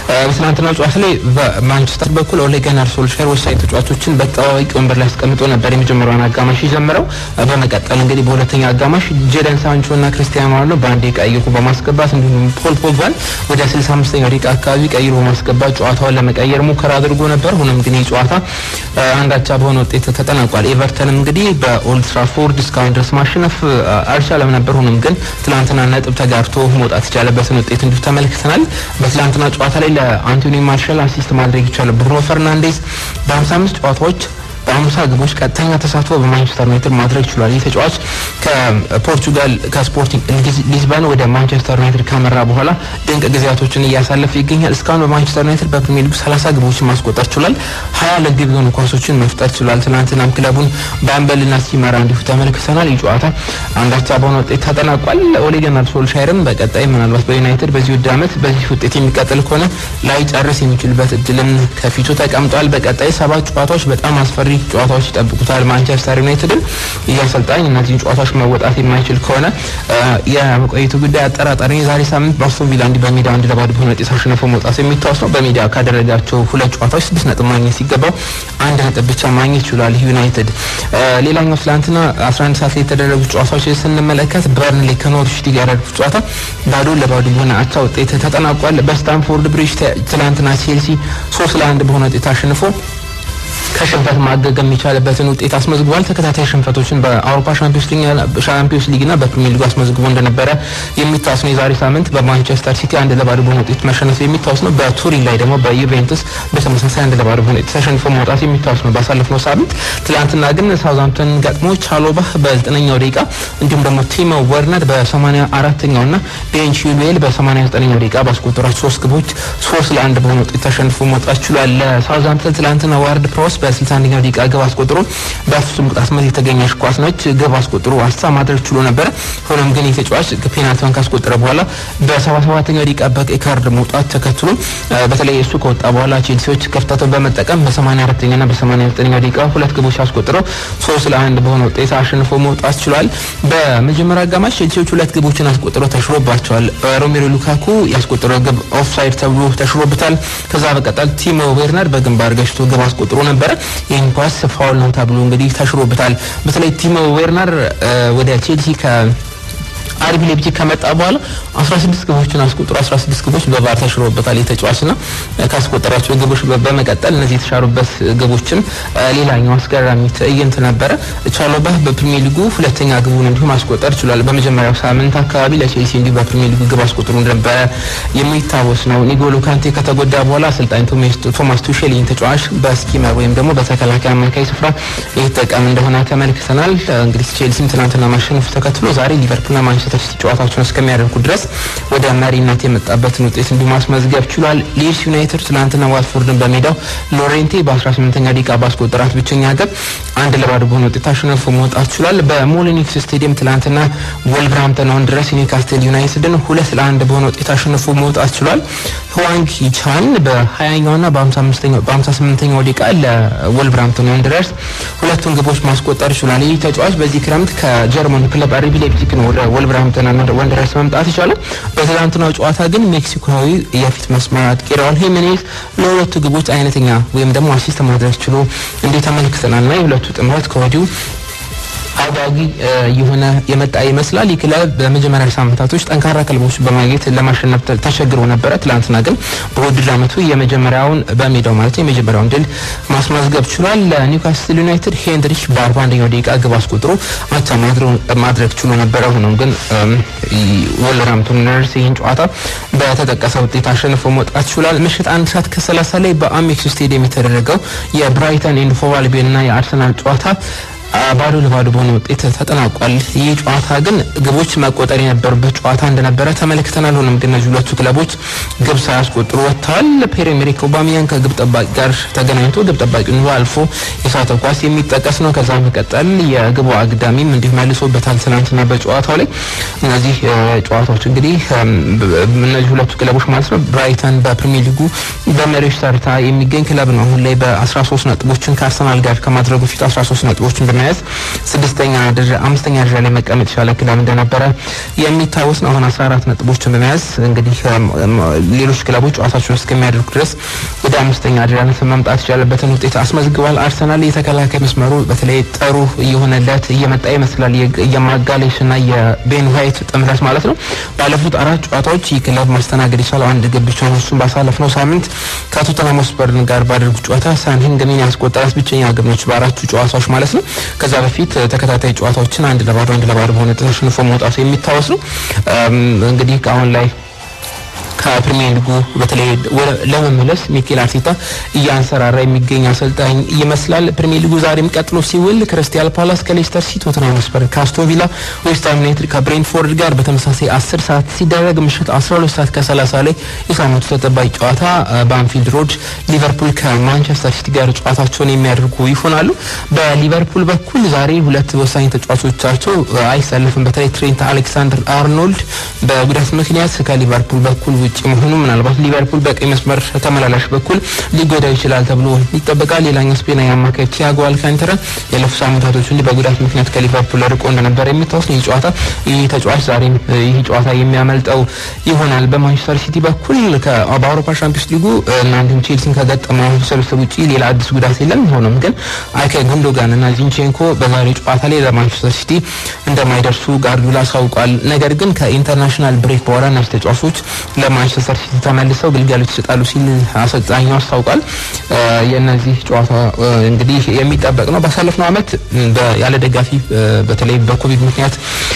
በትናንትናው ጨዋታ ላይ በማንቸስተር በኩል ኦሌ ጉናር ሶልሻር ወሳኝ ተጫዋቾችን በተጠባባቂ ወንበር ላይ አስቀምጦ ነበር የመጀመሪያውን አጋማሽ የጀመረው። በመቀጠል እንግዲህ በሁለተኛ አጋማሽ ጀደን ሳንቾ እና ክርስቲያኖ ሮናልዶ በአንዴ ቀይሮ በማስገባት እንዲሁም ፖል ፖግባን ወደ 65ኛው ደቂቃ አካባቢ ቀይሮ በማስገባት ጨዋታውን ለመቀየር ሙከራ አድርጎ ነበር። ሆኖም ግን ይህ ጨዋታ አንዳቻ በሆነ ውጤት ተጠናቋል። ኤቨርተንም እንግዲህ በኦልድ ትራፎርድ እስካሁን ድረስ ማሸነፍ አልቻለም ነበር። ሆኖም ግን ትላንትና ነጥብ ተጋርቶ መውጣት የቻለበትን ውጤት እንዲሁ ተመልክተናል። በትላንትና ጨዋታ ላይ ለአንቶኒ ማርሻል አሲስት ማድረግ ይቻላል። ብሩኖ ፈርናንዴዝ በ55 ጨዋታዎች በአምሳ ግቦች ቀጥተኛ ተሳትፎ በማንቸስተር ዩናይትድ ማድረግ ችሏል። ይህ ተጫዋች ከፖርቹጋል ከስፖርቲንግ ሊዝበን ወደ ማንቸስተር ዩናይትድ ካመራ በኋላ ድንቅ ጊዜያቶችን እያሳለፈ ይገኛል። እስካሁን በማንቸስተር ዩናይትድ በፕሪሚየር ሊግ 30 ግቦችን ማስቆጠር ችሏል። ሀያ ለግብ የሆኑ ኳሶችን መፍጠር ችሏል። ትናንትናም ክለቡን በአምበልና ሲመራ እንዲሁ ተመልክተናል። ይህ ጨዋታ አንዳቻ በሆነ ውጤት ተጠናቋል። ኦሌ ጉናር ሶልሻየርም በቀጣይ ምናልባት በዩናይትድ በዚህ ውድ ዓመት በዚህ ውጤት የሚቀጥል ከሆነ ላይ ጨርስ የሚችልበት እድልም ከፊቱ ተቀምጧል። በቀጣይ ሰባት ጨዋታዎች በጣም አስፈሪ ጨዋታዎች ይጠብቁታል ማንቸስተር ዩናይትድን። ይህ አሰልጣኝ እነዚህን ጨዋታዎች መወጣት የማይችል ከሆነ የመቆየቱ ጉዳይ አጠራጣሪ። የዛሬ ሳምንት በአስቶን ቪላ እንዲህ በሜዳ አንድ ለባዶ በሆነ ውጤት አሸንፎ መውጣቱ የሚታወስ ነው። በሜዳ ካደረጋቸው ሁለት ጨዋታዎች ስድስት ነጥብ ማግኘት ሲገባው አንድ ነጥብ ብቻ ማግኘት ችሏል ዩናይትድ። ሌላኛው ትላንትና 11 ሰዓት ላይ የተደረጉ ጨዋታዎች ስንመለከት በርንሌ ከኖርዊች ሲቲ ጋር ያደረጉት ጨዋታ ባዶ ለባዶ በሆነ አቻ ውጤት ተጠናቋል። በስታንፎርድ ብሪጅ ትላንትና ቼልሲ ሶስት ለአንድ በሆነ ውጤት አሸንፎ ከሽንፈት ማገገም የሚቻልበትን ውጤት አስመዝግቧል። ተከታታይ ሽንፈቶችን በአውሮፓ ሻምፒዮንስ ሊግና በፕሪሚየር ሊጉ አስመዝግቦ እንደነበረ የሚታወስ ነው። የዛሬ ሳምንት በማንቸስተር ሲቲ አንድ ለባዶ በሆነ ውጤት መሸነፍ የሚታወስ ነው። በቱሪን ላይ ደግሞ በዩቬንቱስ በተመሳሳይ አንድ ለባዶ በሆነ ውጤት ተሸንፎ መውጣት የሚታወስ ነው ባሳለፍነው ሳምንት። ትላንትና ግን ሳውዛምፕተን ገጥሞ ቻሎባህ በዘጠነኛው ደቂቃ እንዲሁም ደግሞ ቲሞ ወርነር በሰማኒያ አራተኛው ና ቤን ቺልዌል በሰማኒያ ዘጠነኛው ደቂቃ ባስቆጠሯቸው ሶስት ግቦች ሶስት ለአንድ በሆነ ውጤት ተሸንፎ መውጣት ችሏል። ለሳውዛምፕተን ትላንትና ዋርድ ፕሮስ በ61ኛው ደቂቃ ግብ አስቆጥሮ በፍጹም ቅጣት ምት የተገኘች ኳስ ነች። ግብ አስቆጥሮ አቻ ማድረግ ችሎ ነበረ። ሆኖም ግን የተጫዋች ፔናልቲውን ካስቆጠረ በኋላ በ77ኛው ደቂቃ በቀይ ካርድ መውጣት ተከትሎ በተለይ እሱ ከወጣ በኋላ ቼልሲዎች ክፍተቱን በመጠቀም በ84ኛ ና በ89ኛው ደቂቃ ሁለት ግቦች አስቆጥረው ሶስት ለአንድ በሆነ ውጤት አሸንፎ መውጣት ችሏል። በመጀመሪያ አጋማሽ ቼልሲዎች ሁለት ግቦችን አስቆጥረው ተሽሮባቸዋል። ሮሜሮ ሉካኩ ያስቆጠረው ግብ ኦፍሳይድ ተብሎ ተሽሮበታል። ከዛ በቀጠል ቲሞ ዌርነር በግንባር ገጭቶ ግብ አስቆጥሮ ነበረ። ይህን ኳስ ፋውል ነው ተብሎ እንግዲህ ተሽሮበታል። በተለይ ቲሞ ዌርነር ወደ ቼልሲ ከ አርቢ ሌipzig ከመጣ በኋላ 16 ግቦችን አስቆጥሮ 16 ግቦች በቫር ተሽሮበታል። የተጫዋችና ካስቆጠራቸው ግቦች በመቀጠል እነዚህ የተሻሩበት ግቦችን ሌላኛው አስገራሚ ትዕይንት ነበረ። ቻሎባህ በፕሪሚየር ሊጉ ሁለተኛ ግቡን እንዲሁ ማስቆጠር ችሏል። በመጀመሪያው ሳምንት አካባቢ ለቼልሲ እንዲሁ በፕሪሚየር ሊጉ ግብ አስቆጥሮ እንደነበረ የሚታወስ ነው። ኒጎሎ ካንቴ ከተጎዳ በኋላ አሰልጣኝ ቶማስ ቱሼል ይህን ተጫዋች በስኪመር ወይም ደግሞ በተከላካይ አማካይ ስፍራ የተጠቀም እንደሆነ ተመልክተናል። እንግዲህ ቼልሲም ትናንትና ማሸነፉ ተከትሎ ዛሬ ሊቨርፑልና ማንቸስተር ሲቲ ጨዋታቸውን እስከሚያደርጉ ድረስ ወደ መሪነት የመጣበትን ውጤት እንዲሁ ማስመዝገብ ችሏል። ሊድስ ዩናይትድ ትናንትና ዋትፎርድን በሜዳው ሎሬንቴ በ18ኛ ደቂቃ ባስቆጠራት ብቸኛ ግብ አንድ ለባዶ በሆነ ውጤት አሸንፎ መውጣት ችሏል። በሞሊኒክስ ስቴዲየም ትናንትና ወልቨርሃምፕተን ወንድረስ ኒውካስትል ዩናይትድን ሁለት ለአንድ በሆነ ውጤት አሸንፎ መውጣት ችሏል። ህዋንግ ቻን በ20ኛው ና በ58ኛው ደቂቃ ለወልቨርሃምፕተን ወንድረስ ሁለቱን ግቦች ማስቆጠር ችሏል። ይህ ተጫዋች በዚህ ክረምት ከጀርመን ክለብ አርቢ ላይፕዚግ ነው ወደ ወልቨርሃምፕተን ወንደረስ መምጣት ይቻላል። በትላንትናው ጨዋታ ግን ሜክሲኮዊ የፊት መስመር አጥቂ ራውል ሂሜኔዝ ለሁለቱ ግቦች አይነተኛ ወይም ደግሞ አሲስት ማድረግ ችሎ እንዴት ተመልክተናል ና የሁለቱ ጥምረት ከወዲሁ አጓጊ የሆነ የመጣ ይመስላል። ይህ ክለብ በመጀመሪያ ሳምንታቶች ጠንካራ ክለቦች በማግኘት ለማሸነፍ ተቸግሮ ነበረ። ትላንትና ግን በውድድር ዓመቱ የመጀመሪያውን በሜዳው ማለት የመጀመሪያውን ድል ማስመዝገብ ችሏል። ለኒውካስትል ዩናይትድ ሄንድሪች በ41ኛው ደቂቃ ግብ አስቆጥሮ አቻ ማድረግ ችሎ ነበረ። ሆኖም ግን ወልቨርሃምፕተን ወንደረርስ ይህን ጨዋታ በተጠቀሰ ውጤት አሸንፎ መውጣት ችሏል። ምሽት አንድ ሰዓት ከሰላሳ ላይ በአሜክስ ስቴዲየም የተደረገው የብራይተን ኤንድ ሆቭ አልቢዮን እና የአርሰናል ጨዋታ ባዶ ለባዶ በሆነ ውጤት ተጠናቋል። ይህ ጨዋታ ግን ግቦች መቆጠር የነበሩበት ጨዋታ እንደነበረ ተመልክተናል። ሆኖም ግን እነዚህ ሁለቱ ክለቦች ግብ ሳያስቆጥሩ ወጥተዋል። ፒየር ኤመሪክ ኦባሚያንግ ከግብ ጠባቂ ጋር ተገናኝቶ ግብ ጠባቂውን አልፎ የሳተ ኳስ የሚጠቀስ ነው። ከዛ መቀጠል የግቡ አግዳሚም እንዲሁ መልሶበታል ትናንትና በጨዋታው ላይ። እነዚህ ጨዋታዎች እንግዲህ እነዚህ ሁለቱ ክለቦች ማለት ነው። ብራይተን በፕሪሚየር ሊጉ በመሪዎች ተርታ የሚገኝ ክለብ ነው። አሁን ላይ በ13 ነጥቦችን ከአርሰናል ጋር ከማድረጉ ፊት 13 ነጥቦችን በመያዝ ስድስተኛ ደረጃ አምስተኛ ደረጃ ላይ መቀመጥ የቻለ ክለብ እንደነበረ የሚታወስ ነው። አሁን 14 ነጥቦችን በመያዝ እንግዲህ ሌሎች ክለቦች ጨዋታቸውን እስከሚያደርጉ ድረስ ወደ አምስተኛ ደረጃ መምጣት የቻለበትን ውጤት አስመዝግቧል። አርሰናል የተከላካይ መስመሩ በተለይ ጥሩ እየሆነለት እየመጣ ይመስላል። የማጋሌሽና የቤን ዋይት ጥምረት ማለት ነው። ባለፉት አራት ጨዋታዎች ይህ ክለብ ማስተናገድ የቻለው አንድ ግብ ብቻ ነው። እሱም ባሳለፍነው ሳምንት ከቶተንሃም ሆትስፐር ጋር ባደረጉት ጨዋታ ሳን ሂንግንን ያስቆጠራት ብቸኛ ግብ ነች፣ በአራቱ ጨዋታዎች ማለት ነው። ከዛ በፊት ተከታታይ ጨዋታዎችን አንድ ለባዶ አንድ ለባዶ በሆነ ተሸንፎ መውጣቱ የሚታወስ ነው። እንግዲህ አሁን ላይ ከፕሪሚየር ሊጉ በተለይ ለመመለስ ሚኬል አርቴታ እያንሰራራ የሚገኝ አሰልጣኝ ይመስላል። ፕሪሚየር ሊጉ ዛሬም ቀጥሎ ሲውል ክሪስታል ፓላስ ከሌስተር ሲቲ፣ ቶተንሃም ሆትስፐር ከአስቶን ቪላ፣ ዌስትሃም ዩናይትድ ከብሬንትፎርድ ጋር በተመሳሳይ 10 ሰዓት ሲደረግ ምሽት 12 ሰዓት ከ30 ላይ የሳምንቱ ተጠባቂ ጨዋታ በአንፊልድ ሮድ ሊቨርፑል ከማንቸስተር ሲቲ ጋር ጨዋታቸውን የሚያደርጉ ይሆናሉ። በሊቨርፑል በኩል ዛሬ ሁለት ወሳኝ ተጫዋቾቻቸው አይሰለፍም። በተለይ ትሬንት አሌክሳንደር አርኖልድ በጉዳት ምክንያት ከሊቨርፑል በኩል ውጭ መሆኑ ምናልባት ሊቨርፑል በቀኝ መስመር ተመላላሽ በኩል ሊጎዳው ይችላል ተብሎ ይጠበቃል። ሌላኛው ስፔናዊ አማካይ ቲያጎ አልካንተራ ያለፉ ሳምንታቶች እንዲህ በጉዳት ምክንያት ከሊቨርፑል ርቆ እንደነበረ የሚታወስ ነው። ይህ ጨዋታ ይህ ተጫዋች ዛሬም ይህ ጨዋታ የሚያመልጠው ይሆናል። በማንቸስተር ሲቲ በኩል በአውሮፓ ሻምፒዮንስ ሊጉ እና እንዲሁም ቼልሲን ከገጠመው ስብስብ ውጭ ሌላ አዲስ ጉዳት የለም። ሆኖም ግን አይካይ ጉንዶጋን እና ዚንቼንኮ በዛሬው ጨዋታ ላይ ለማንቸስተር ሲቲ እንደማይደርሱ ጋርዲዮላ አሳውቋል። ነገር ግን ከኢንተርናሽናል ብሬክ በኋላ እነዚህ ተጫዋቾች ለማንቸስተር ሲቲ ተመልሰው ግልጋሎት ይሰጣሉ ሲል አሰልጣኙ አስታውቋል። የእነዚህ ጨዋታ እንግዲህ የሚጠበቅ ነው። ባሳለፍነው ዓመት ያለ ደጋፊ በተለይ በኮቪድ ምክንያት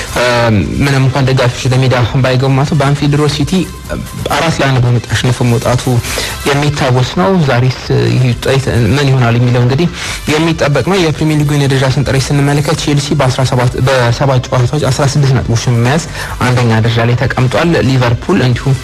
ምንም እንኳን ደጋፊዎች ለሜዳ ባይገቡ ማለት ነው በአንፊልድ ሮድ ሲቲ አራት ለአንድ በሆነ ውጤት አሸንፎ መውጣቱ የሚታወስ ነው። ዛሬስ ይህ ውጤት ምን ይሆናል የሚለው እንግዲህ የሚጠበቅ ነው። የፕሪሚየር ሊጉን የደረጃ ሰንጠረዥ ስንመለከት ቼልሲ በሰባት ጨዋታዎች 16 ነጥቦችን በመያዝ አንደኛ ደረጃ ላይ ተቀምጧል። ሊቨርፑል እንዲሁም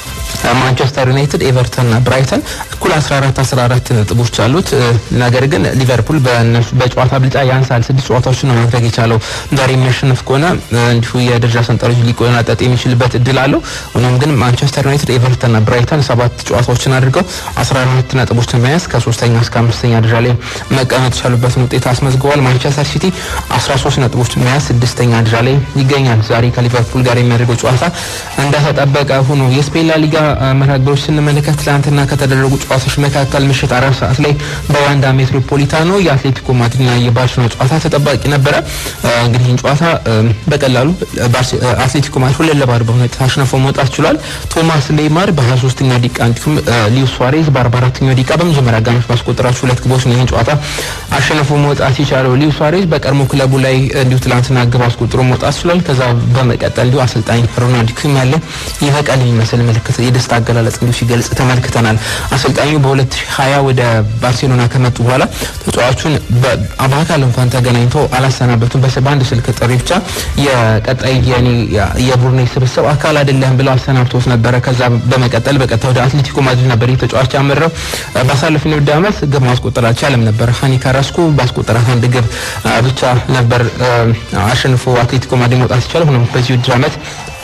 ማንቸስተር ዩናይትድ፣ ኤቨርተን እና ብራይተን እኩል 14 14 ነጥቦች አሉት። ነገር ግን ሊቨርፑል በእነሱ በጨዋታ ብልጫ ያንሳል። ስድስት ጨዋታዎችን ነው ማድረግ የቻለው። ዛሬ የሚያሸንፍ ከሆነ እንዲሁ የደረጃ ሰንጠረዡ ሊቆናጠጥ የሚችልበት እድል አለው። ሆኖም ግን ማንቸስተር ዩናይትድ፣ ኤቨርተን እና ብራይተን ሰባት ጨዋታዎችን አድርገው 14 ነጥቦችን መያዝ ከሶስተኛ እስከ አምስተኛ ደረጃ ላይ መቀመጥ የቻሉበትን ውጤት አስመዝግበዋል። ማንቸስተር ሲቲ 13 ነጥቦችን መያዝ ስድስተኛ ደረጃ ላይ ይገኛል። ዛሬ ከሊቨርፑል ጋር የሚያደርገው ጨዋታ እንደተጠበቀ ሆኖ የስፔን ላ ሊጋ መርሃ ግብሮች ስንመለከት ትላንትና ከተደረጉ ጨዋታዎች መካከል ምሽት አራት ሰዓት ላይ በዋንዳ ሜትሮፖሊታኖ የአትሌቲኮ ማድሪድና የባርሴሎና ጨዋታ ተጠባቂ ነበረ። እንግዲህ ይህን ጨዋታ በቀላሉ አትሌቲኮ ማድሪድ ሁለት ለባዶ በሆነ አሸንፎ መውጣት ችሏል። ቶማስ ሌማር በ23ኛው ደቂቃ እንዲሁም ሊዩስ ሱዋሬዝ በ44ኛው ደቂቃ በመጀመሪያ አጋማሽ ባስቆጠራቸው ሁለት ግቦች ነው ይህን ጨዋታ አሸንፎ መውጣት የቻለው። ሊዩስ ሱዋሬዝ በቀድሞ ክለቡ ላይ እንዲሁ ትላንትና ግብ አስቆጥሮ መውጣት ችሏል። ከዛ በመቀጠል እንዲሁ አሰልጣኝ ሮናልዶ ኩም ያለ ይበቃል የሚመስል ምልክት የደስታ አገላለጽ እንዲሁ ሲገልጽ ተመልክተናል። አሰልጣኙ በ2020 ወደ ባርሴሎና ከመጡ በኋላ ተጫዋቹን በአካል እንኳን ተገናኝቶ አላሰናበቱም። በአንድ ስልክ ጥሪ ብቻ የቀጣይ የቡድኔ ስብስብ አካል አይደለም ብለው አሰናብቶት ነበረ። ከዛ በመቀጠል በቀጥታ ወደ አትሌቲኮ ማድሪድ ነበር ይህ ተጫዋች ያመራው። ባሳለፍነው ውድድር ዓመት ግብ ማስቆጠር አልቻለም ነበር። ሃኒ ካራስኮ ባስቆጠራት አንድ ግብ ብቻ ነበር አሸንፎ አትሌቲኮ ማድሪድ መውጣት ይቻላል። ሆኖም በዚህ ውድድር ዓመት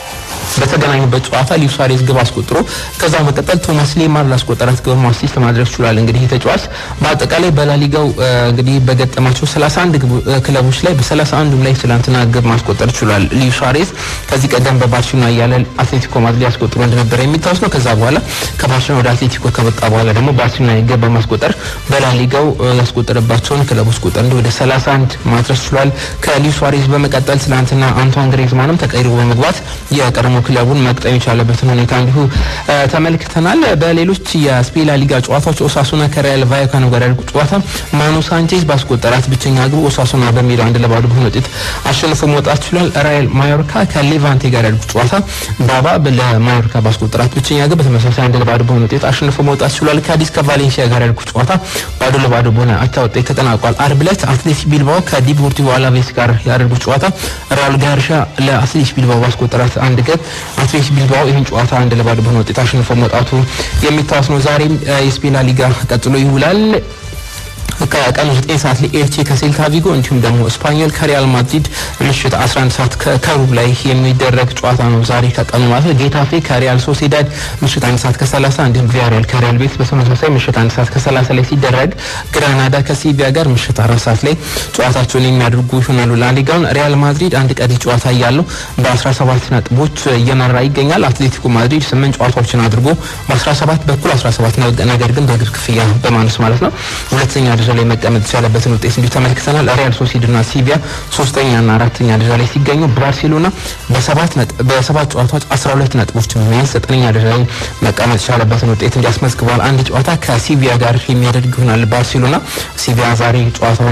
በተገናኙበት ጨዋታ ሊዩ ሱዋሬዝ ግብ አስቆጥሮ ከዛ መቀጠል ቶማስ ሌማር ላስቆጠራት ግብ አሲስት ማድረግ ችሏል። እንግዲህ ተጫዋች በአጠቃላይ በላሊጋው እንግዲህ በገጠማቸው 31 ክለቦች ላይ በ31ዱም ላይ ትላንትና ግብ ማስቆጠር ችሏል። ሊዩ ሱዋሬዝ ከዚህ ቀደም በባርሴሎና እያለ አትሌቲኮ ማድሪድ ያስቆጥሮ እንደነበረ የሚታወስ ነው። ከዛ በኋላ ከባርሴሎና ወደ አትሌቲኮ ከመጣ በኋላ ደግሞ ባርሴሎና ግብ በማስቆጠር በላሊጋው ያስቆጠረባቸውን ክለቦች ቁጥር እንዲህ ወደ 31 ማድረስ ችሏል። ከሊዩ ሱዋሬዝ በመቀጠል ትላንትና አንቷን ግሬዝማንም ተቀይሮ በመግባት የቀድሞ ክለቡን መቅጠም የቻለበትን ሁኔታ እንዲሁ ተመልክተናል። በሌሎች የስፔን ላ ሊጋ ጨዋታዎች ኦሳሱና ከሪያል ቫይካኖ ጋር ያደርጉ ጨዋታ ማኑ ሳንቼዝ ባስቆጠራት ብቸኛ ግብ ኦሳሱና በሜዳው አንድ ለባዶ በሆነ ውጤት አሸንፎ መውጣት ችሏል። ራያል ማዮርካ ከሌቫንቴ ጋር ያደርጉ ጨዋታ ባባ ለማዮርካ ባስቆጠራት ብቸኛ ግብ በተመሳሳይ አንድ ለባዶ በሆነ ውጤት አሸንፎ መውጣት ችሏል። ካዲስ ከቫሌንሲያ ጋር ያደርጉ ጨዋታ ባዶ ለባዶ በሆነ አቻ ውጤት ተጠናቋል። አርብ ዕለት አትሌቲክ ቢልባኦ ከዲፖርቲቮ አላቬስ ጋር ያደርጉ ጨዋታ ራውል ጋርሻ ለአትሌቲክ ቢልባኦ ባስቆጠራት አንድ ግብ አትሌቲክ ቢልባኦ ይህን ጨዋታ አንድ ለባዶ በሆነ ውጤት አሸንፎ መውጣቱ የሚታወስ ነው። ዛሬም የስፔን ላ ሊጋ ቀጥሎ ይውላል። ከቀኑ 9 ሰዓት ላይ ኤልቼ ከሴልታ ቪጎ እንዲሁም ደግሞ ስፓኞል ከሪያል ማድሪድ ምሽት 11 ሰዓት ከሩብ ላይ የሚደረግ ጨዋታ ነው ዛሬ ከቀኑ ማለት ጌታፌ ከሪያል ሶሴዳድ ምሽት 1 ሰዓት ከ30 እንዲሁም ቪያሪያል ከሪያል ቤት በተመሳሳይ ምሽት 1 ሰዓት ከ30 ላይ ሲደረግ ግራናዳ ከሲቪያ ጋር ምሽት 4 ሰዓት ላይ ጨዋታቸውን የሚያደርጉ ይሆናሉ። ላሊጋውን ሪያል ማድሪድ አንድ ቀሪ ጨዋታ እያለው በ17 ነጥቦች እየመራ ይገኛል። አትሌቲኮ ማድሪድ 8 ጨዋታዎችን አድርጎ በ17 በኩል 17 ነገር ግን በእግር ክፍያ በማነስ ማለት ነው ሁለተኛ ደረጃ ላይ መቀመጥ የቻለበትን ውጤት እንዲሁ ተመልክተናል። ሪያል ሶሲድና ሲቪያ ሶስተኛና አራተኛ ደረጃ ላይ ሲገኙ ባርሴሎና በሰባት በሰባት ጨዋታዎች 12 ነጥቦች መያዝ ዘጠነኛ ደረጃ ላይ መቀመጥ የቻለበትን ውጤት እንዲያስመዝግበዋል። አንድ ጨዋታ ከሲቪያ ጋር የሚያደርግ ይሆናል። ባርሴሎና ሲቪያ ዛሬ ጨዋታውን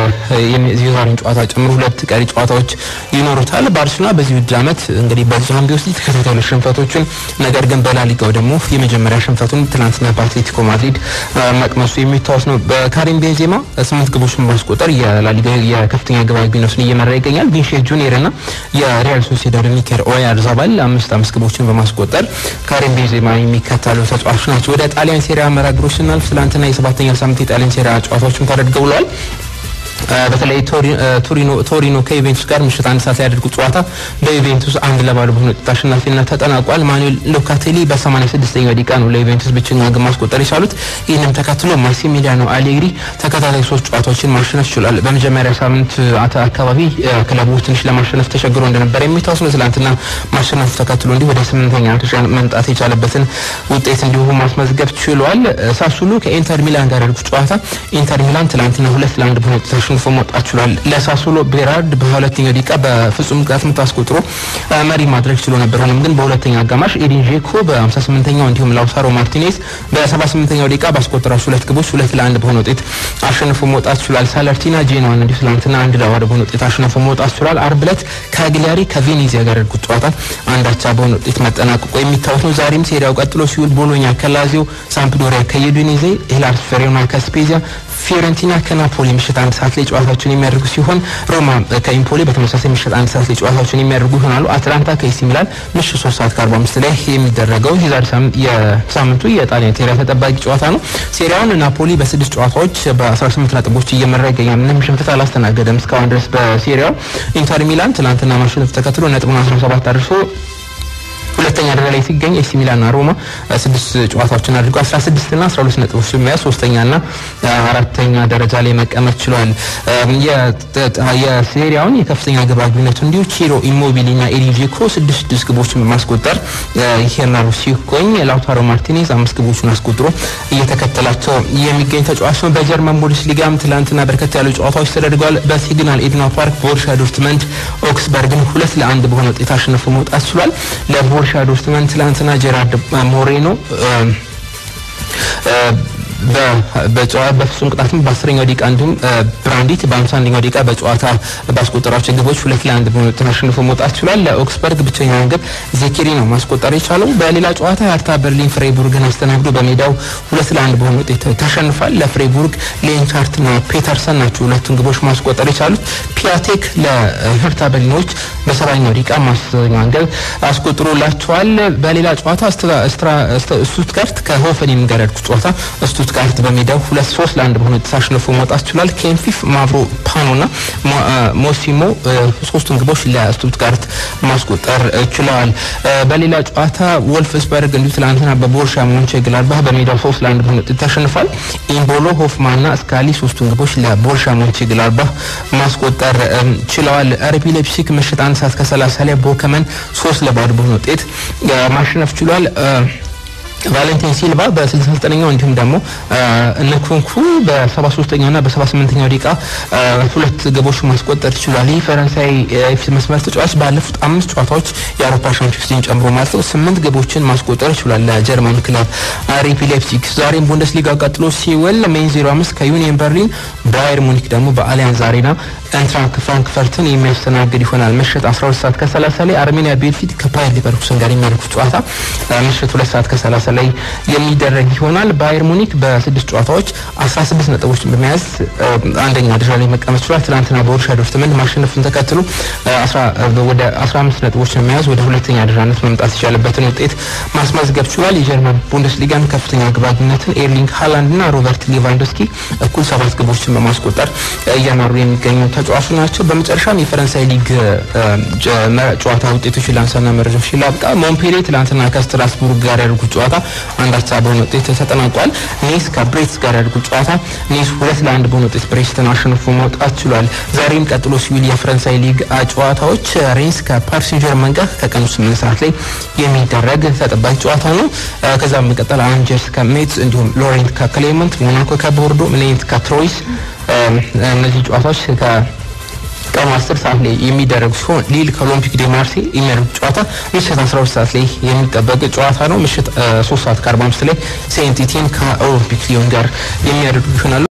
የዛሬን ጨዋታ ጨምሮ ሁለት ቀሪ ጨዋታዎች ይኖሩታል። ባርሴሎና በዚህ ውድድር ዓመት እንግዲህ በቻምፒዮንስ ሊግ ተከታታይ ሽንፈቶችን ነገር ግን በላሊጋው ደግሞ የመጀመሪያ ሽንፈቱን ትናንትና በአትሌቲኮ ማድሪድ መቅመሱ የሚታወስ ነው። በካሪም ቤንዜማ ስምንት ግቦችን በማስቆጠር የላሊጋ የከፍተኛ ግብ አግቢነቱን እየመራ ይገኛል። ቪኒሲየስ ጁኒየር እና የሪያል ሶሲዳድ ሚኬል ኦያርዛባል አምስት አምስት ግቦችን በማስቆጠር ካሪም ቤንዜማ የሚከተሉ ተጫዋቾች ናቸው። ወደ ጣሊያን ሴሪያ መርሃ ግብሮች ስናልፍ ትናንትና የሰባተኛ ሳምንት የጣሊያን ሴሪያ ጨዋታዎችን ተደርገው ውለዋል። በተለይ ቶሪኖ ከዩቬንቱስ ጋር ምሽት አንድ ሰዓት ላይ ያደርጉት ጨዋታ በዩቬንቱስ አንድ ለባዶ በሆነ ውጤት አሸናፊነት ተጠናቋል። ማኑኤል ሎካቴሊ በ86ኛው ደቂቃ ነው ለዩቬንቱስ ብቸኛ ግብ ማስቆጠር የቻሉት። ይህንም ተከትሎ ማሲሚሊያኖ አሌግሪ ተከታታይ ሶስት ጨዋታዎችን ማሸነፍ ችሏል። በመጀመሪያ ሳምንት አካባቢ ክለቡ ትንሽ ለማሸነፍ ተቸግሮ እንደነበረ የሚታወስ ነው። ትላንትና ማሸነፉ ተከትሎ እንዲሁ ወደ ስምንተኛ ደረጃ መምጣት የቻለበትን ውጤት እንዲሁ ማስመዝገብ ችሏል። ሳሱሉ ከኢንተር ሚላን ጋር ያደርጉት ጨዋታ ኢንተር ሚላን ትላንትና ሁለት ለአንድ በሆነ ውጤት አሸንፎ መውጣት ችሏል። ለሳሱሎ ቤራርድ በሁለተኛው ደቂቃ በፍጹም ቅጣት ምት አስቆጥሮ መሪ ማድረግ ችሎ ነበር። ሆኖም ግን በሁለተኛ አጋማሽ ኤዲን ዤኮ በ58ኛው እንዲሁም ላውታሮ ማርቲኔዝ በ78ኛው ደቂቃ ባስቆጠራቸው ሁለት ግቦች ሁለት ለአንድ በሆነ ውጤት አሸንፎ መውጣት ችሏል። ሳለርቲና ጄኖዋን እንዲሁ ትላንትና አንድ ለባዶ በሆነ ውጤት አሸንፎ መውጣት ችሏል። አርብ ዕለት ከግሊያሪ ከቬኔዚያ ጋር ያደርጉት ጨዋታ አንዳቻ በሆነ ውጤት መጠናቀቁ የሚታወስ ነው። ዛሬም ሴሪያው ቀጥሎ ሲውል ቦሎኛ ከላዚዮ፣ ሳምፕዶሪያ ከዩዲኔዜ፣ ሄላስ ፌሮና ከስፔዚያ ፊዮረንቲና ከናፖሊ ምሽት አንድ ሰዓት ላይ ጨዋታቸውን የሚያደርጉ ሲሆን ሮማ ከኢምፖሊ በተመሳሳይ ምሽት አንድ ሰዓት ላይ ጨዋታቸውን የሚያደርጉ ይሆናሉ። አትላንታ ከኤሲ ሚላን ምሽት ሶስት ሰዓት ከአርባ አምስት ላይ የሚደረገው የዛሬ የሳምንቱ የጣሊያን ሴሪያ ተጠባቂ ጨዋታ ነው። ሴሪያውን ናፖሊ በስድስት ጨዋታዎች በ18 ነጥቦች እየመራ ይገኛል። ምንም ሽንፈት አላስተናገደም እስካሁን ድረስ በሴሪያው። ኢንተር ሚላን ትናንትና ማሸነፍ ተከትሎ ነጥቡን 17 አድርሶ ሁለተኛ ደረጃ ላይ ሲገኝ ኤሲ ሚላንና ሮማ ስድስት ጨዋታዎችን አድርገው 16 እና 12 ነጥቦች በመያዝ ሶስተኛና አራተኛ ደረጃ ላይ መቀመጥ ችሏል። የሴሪያውን የከፍተኛ ግብ አግቢነቱ እንዲሁ ቺሮ ኢሞቢሊና ኤዲን ጄኮ ስድስት ስድስት ግቦችን በማስቆጠር ይሄናሉ ሲቆኝ ላውታሮ ማርቲኔዝ አምስት ግቦችን አስቆጥሮ እየተከተላቸው የሚገኝ ተጫዋች ነው። በጀርመን ቡንደስሊጋም ትላንትና በርከት ያሉ ጨዋታዎች ተደርገዋል። በሲግናል ኢድና ፓርክ ቦሩሲያ ዶርትመንድ ኦክስበርግን ሁለት ለአንድ በሆነ ውጤት አሸንፎ መውጣት ችሏል። ለቦሩሲያ ዶርትመንድ ትላንትና ጀራርድ ሞሬኖ በፍጹም ቅጣትም በአስረኛው ደቂቃ እንዲሁም ብራንዲት በአምሳ አንደኛው ደቂቃ በጨዋታ ባስቆጠራቸው ግቦች ሁለት ለአንድ በሆነ ውጤት አሸንፎ መውጣት ችሏል። ለኦክስበርግ ብቸኛውን ግብ ዜኪሪ ነው ማስቆጠር የቻለው። በሌላ ጨዋታ የሀርታ በርሊን ፍሬቡርግን አስተናግዶ በሜዳው ሁለት ለአንድ በሆነ ውጤት ተሸንፏል። ለፍሬቡርግ ሌንቻርትና ፔተርሰን ናቸው ሁለቱን ግቦች ማስቆጠር የቻሉት። ፒያቴክ ለሀርታ በርሊኖች በሰባኛው ደቂቃ ማስኛውን ግብ አስቆጥሮላቸዋል። በሌላ ጨዋታ ስቱትጋርት ከሆፈኔም ጋር ያደርጉት ጨዋታ ስቱትጋርት በሜዳው ሁለት ሶስት ለአንድ በሆነ ውጤት አሸንፎ መውጣት ችሏል። ኬንፊፍ ማቭሮ ፓኖና ሞሲሞ ሶስቱን ግቦች ለስቱትጋርት ማስቆጠር ችለዋል። በሌላ ጨዋታ ወልፍስበርግ እንዲሁ ትላንትና በቦርሻ ሞንቼግላድባህ በሜዳው ሶስት ለአንድ በሆነ ውጤት ተሸንፏል። ኢምቦሎ ሆፍማንና ስካሊ ሶስቱን ግቦች ለቦርሻ ሞንቼግላድባህ ማስቆጠር ችለዋል። አርቢ ላይፕሲግ ምሽት አንድ ሰዓት ከሰላሳ ላይ ቦከመን ሶስት ለባዶ በሆነ ውጤት ማሸነፍ ችሏል። ቫለንቲን ሲልቫ በ69ኛው እንዲሁም ደግሞ ንኩንኩ በ73ኛው እና በ78ኛው ደቂቃ ሁለት ግቦች ማስቆጠር ችሏል። ይህ ፈረንሳይ የፊት መስመር ተጫዋች ባለፉት አምስት ጨዋታዎች የአውሮፓ ሻምፒዮንስ ሊግን ጨምሮ ማለት ነው ስምንት ግቦችን ማስቆጠር ችሏል ለጀርመን ክለብ አርቢ ላይፕዚግ። ዛሬም ቡንደስሊጋ ቀጥሎ ሲውል ሜን 05 ከዩኒየን በርሊን፣ ባየር ሙኒክ ደግሞ በአሊያንዝ አሬና እንትራክ ፍራንክፈርትን የሚያስተናግድ ይሆናል። ምሽት 12 ሰዓት ከ30 ላይ አርሜኒያ ቤልፊት ከባየር ሊቨርኩሰን ጋር የሚያደርጉት ጨዋታ ምሽት 2 ሰዓት ከ30 ላይ የሚደረግ ይሆናል። ባየር ሙኒክ በስድስት ጨዋታዎች 16 ነጥቦችን በመያዝ አንደኛ ደረጃ ላይ መቀመጥ ችሏል። ትናንትና በቦሩሲያ ዶርትመንድ ማሸነፉን ተከትሎ ወደ 15 ነጥቦችን በመያዝ ወደ ሁለተኛ ደረጃነት መምጣት የቻለበትን ውጤት ማስመዝገብ ችሏል። የጀርመን ቡንደስሊጋን ከፍተኛ ግብ አግቢነትን ኤርሊንግ ሃላንድ እና ሮበርት ሌቫንዶስኪ እኩል ሰባት ግቦችን በማስቆጠር እየመሩ የሚገኙ ተጫዋቹ ናቸው። በመጨረሻም የፈረንሳይ ሊግ ጨዋታ ውጤቶች ላንሳና መረጃዎች ላብቃ። ሞምፔሌ ትላንትና ከስትራስቡርግ ጋር ያደርጉት ጨዋታ አንድ አቻ በሆነ ውጤት ተጠናቋል። ኔስ ከብሬትስ ጋር ያደርጉት ጨዋታ ኔስ ሁለት ለአንድ በሆነ ውጤት ብሬስትን አሸንፎ መውጣት ችሏል። ዛሬም ቀጥሎ ሲውል የፈረንሳይ ሊግ ጨዋታዎች ሬንስ ከፓሪስ ሴን ጀርመን ጋር ከቀኑ ስምንት ሰዓት ላይ የሚደረግ ተጠባቂ ጨዋታ ነው። ከዛም በመቀጠል አንጀርስ ከሜትስ እንዲሁም ሎሬንት ከክሌመንት፣ ሞናኮ ከቦርዶ፣ ሌንት ከትሮይስ እነዚህ ጨዋታዎች ቀኑ 10 ሰዓት ላይ የሚደረጉ ሲሆን ሊል ከኦሎምፒክ ዴ ማርሴ የሚያደርጉት ጨዋታ ምሽት 12 ሰዓት ላይ የሚጠበቅ ጨዋታ ነው። ምሽት 3 ሰዓት ከ45 ላይ ሴንት ኢቲን ከኦሎምፒክ ሊዮን ጋር የሚያደርጉ ይሆናሉ።